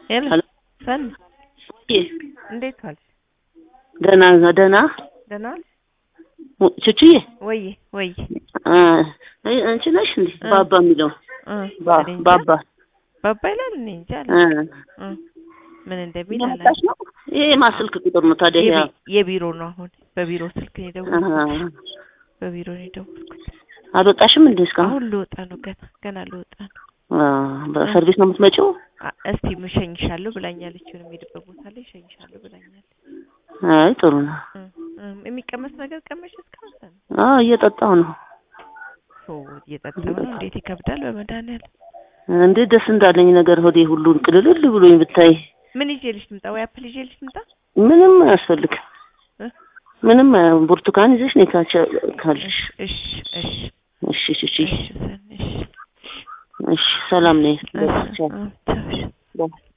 ሄሎ ሄሎ ሰን ይ እንዴት ዋልሽ? ደህና ደህና ደህና ዋልሽ? ቹቹዬ ወይ ወይ እ አይ አንቺ ነሽ እንዴ እ ባባ የሚለው እ ባ- እኔ እንጃ። ባባ ባባ ይላል እኔ እንጃ አለ እ እ ምን እንደሚል እያመጣሽ አላውቅም። ነው ይሄ የማስልክ ቁጥር ነው ታዲያ ይሄ የቢ- የቢሮ ነው አሁን በቢሮ ስልክ ነው አ የደወልኩት። በቢሮ ነው የደወልኩት። አልወጣሽም እንዴ እስካሁን አሁን ልወጣ ነው ገና ገና ልወጣ ነው። አ በሰርቪስ ነው የምትመጪው አ- እስቲ እሸኝሻለሁ ብላኛለች። የሆነ የምሄድበት ቦታ ላይ እሸኝሻለሁ ብላኛለች። አይ ጥሩ ነው እ እ የሚቀመስ ነገር ቀመሽ እስካሁን ሰን አ እየጠጣሁ ነው ኦ እየጠጣሁ ነው። እንዴት ይከብዳል በመድኃኒዓለም። እንዴት ደስ እንዳለኝ ነገር ሆዴ ሁሉን ቅልልል ብሎኝ ብታይ ምን ይዤልሽ ልምጣ? ወይ አፕል ይዤልሽ ልምጣ? ምንም አያስፈልግም እ? ምንም አያ- ብርቱካን ይዘሽ ነይ ካቸ ካልሽ እሺ እሺ እሺ እሺ እሺ እሺ ሰን እሺ እሺ ሰላም ነኝ እሺ እ ቻው እሺ። በይ